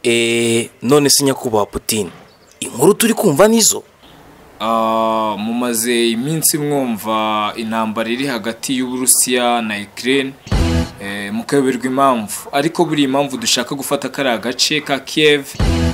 eee none se nyakubahwa Putin inkuru turi kumva nizo Ah, mumaze iminsi mwumva intambara iri hagati y'uburusiya na Ukraine eh, mukayoberwa impamvu ariko buri impamvu dushaka gufata kariya gace ka Kiev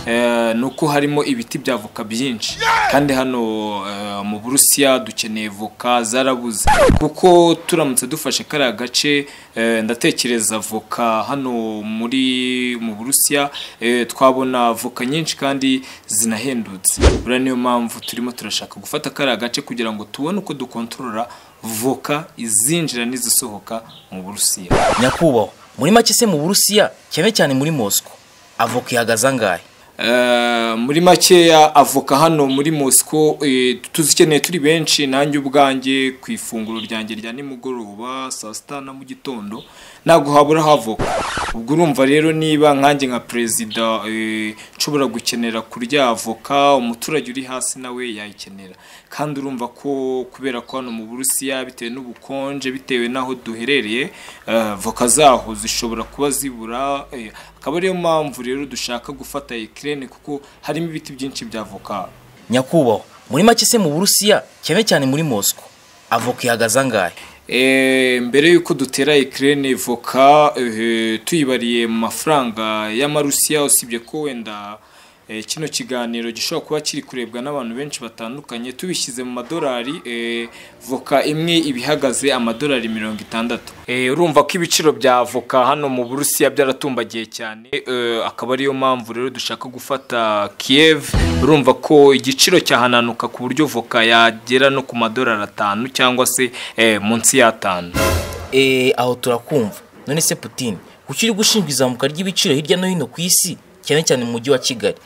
eh, ni uko harimo ibiti bya voka byinshi kandi hano eh, mu burusiya dukeneye voka zarabuze kuko turamutse dufashe kariya gace eh, ndatekereza voka hano muri mu burusiya eh, twabona voka nyinshi kandi zinahendutse buriya niyo mpamvu turimo turashaka gufata kariya gace kugira ngo tubone uko dukontorora voka izinjira n'izisohoka mu burusiya nyakubahwa muri make se mu burusiya cyane cyane muri mosiko avoka ihagaze angahe Eh, muri makeya avoka hano muri mosiko tuzikeneye turi benshi nanjye ubwanjye ku ifunguro ryanjye rya nimugoroba saa sita na mu gitondo ntabwo habura havoka ubwo urumva rero niba nkanjye nka perezida eh, nshobora gukenera kurya avoka umuturage uri hasi nawe yayikenera kandi urumva ko kubera ko hano mu burusiya bitewe n'ubukonje bitewe n'aho duherereye eh, avoka zaho zishobora kuba zibura eh, akaba ariyo mpamvu rero dushaka gufata Ukraine kuko harimo ibiti byinshi bya avoka nyakubahwa muri make se mu burusiya cyane cyane muri mosiko avoka ihagaze angahe Eh, mbere yuko dutera Ukraine voka eh, tuyibariye mu mafaranga y'amarusiya usibye ko wenda eh, kino kiganiro gishobora kuba kiri kurebwa n'abantu benshi batandukanye tubishyize mu madolari eh, voka imwe ibihagaze amadolari mirongo itandatu Eh, urumva ko ibiciro bya voka hano mu burusiya byaratumbagiye cyane eh, akaba ariyo mpamvu rero dushaka gufata Kiev urumva ko igiciro cyahananuka ku buryo voka yagera no ku madolari atanu cyangwa se eh, munsi y'atanu eee aho turakumva none se Putin kuki uri gushinjwa izamuka ry'ibiciro hirya no hino ku isi cyane cyane mu mujyi wa kigali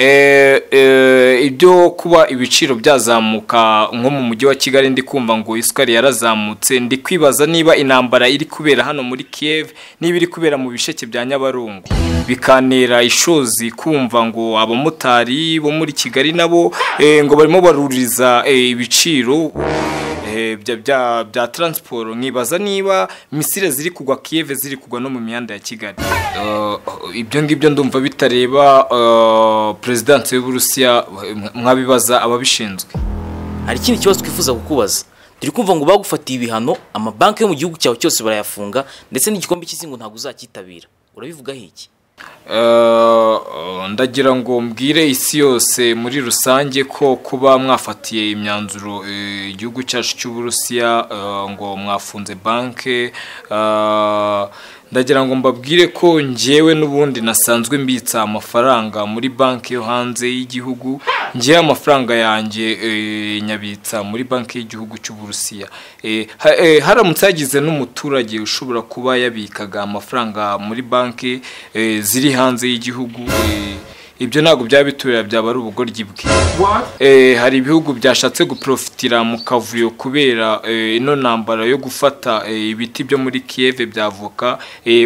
Eh, eh, ibyo kuba ibiciro byazamuka nko mu mujyi wa kigali ndi kumva ngo isukari yarazamutse ndi kwibaza niba intambara iri kubera hano muri Kiev niba iri kubera mu bisheke bya nyabarongo bikantera ishozi kumva ngo abamotari bo muri kigali nabo eh, ngo barimo baruriza eh, ibiciro eh, bya bya bya taransiporo nkibaza niba misile ziri kugwa kiyeve ziri kugwa no mu mihanda ya kigali Eh, ibyo ngibyo ndumva bitareba eh, perezidansi y'uburusiya eh, mwabibaza ababishinzwe hari ikindi kibazo twifuza kukubaza turi kumva ngo bagufatiye ibihano amabanki yo mu gihugu cyawe cyose barayafunga ndetse n'igikombe cy'isi ngo ntabwo uzakitabira urabivugaho iki Eh, ndagira ngo mbwire isi yose muri rusange ko kuba mwafatiye imyanzuro eh, igihugu cyacu cy'uburusiya eh, ngo mwafunze banke eh, ndagira ngo mbabwire ko ngewe n'ubundi nasanzwe mbitsa amafaranga muri banki yo hanze y'igihugu ngewe amafaranga yanjye eh, nyabitsa muri banki y'igihugu cy'uburusiya Eh, ha- eh, haramutse hagize n'umuturage ushobora kuba yabikaga amafaranga muri banki eh, ziri hanze y'igihugu eh, ibyo ntabwo byaba biturira byaba ari ubugoryi bwe Eh, hari ibihugu byashatse guprofitira mu kavuyo kubera eh, ino ntambara yo gufata eh, ibiti byo muri Kiev byavoka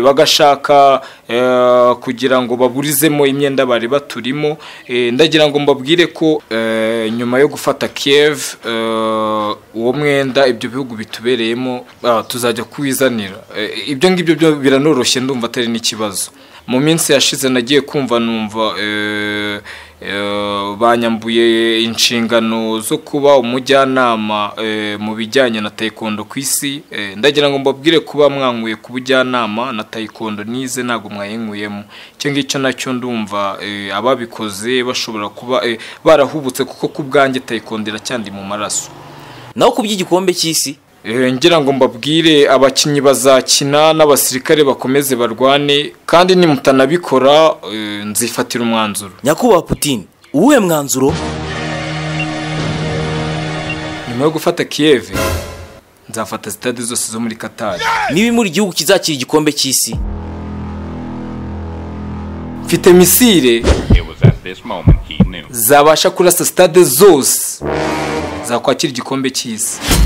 bagashaka eh, kugira ngo baburizemo imyenda bari baturimo Eh, ndagira ngo mbabwire ko eh, nyuma yo gufata Kiev eh, uwo mwenda ibyo bihugu bitubereyemo ah, tuzajya kuwizanira Eh, ibyo ngibyo byo biranoroshye ndumva atari n'ikibazo mu minsi yashize nagiye kumva numva eh, eh, banyambuye inshingano zo kuba umujyanama eh, mu bijyanye na taekwondo ku isi Eh, ndagira ngo mbabwire kuba mwankuye ku bujyanama na taekwondo nize ntabwo mwayinkuyemo icyo ngicyo nacyo ndumva eh, ababikoze bashobora kuba eh, barahubutse kuko ku bwanjye taekwondo iracyandi mu maraso naho ku by'igikombe cy'isi Eh, ngira ngo mbabwire abakinnyi bazakina n'abasirikare bakomeze barwane kandi nimutanabikora eh, nzifatira umwanzuro nyakubahwa Putin uwuhe mwanzuro nyuma yo gufata Kiev nzafata sitade zose zo muri Qatar niba imuri igihugu kizakira igikombe cy'isi mfite misile It was at this moment he knew. zabasha kurasa sitade zose zakwakira igikombe cy'isi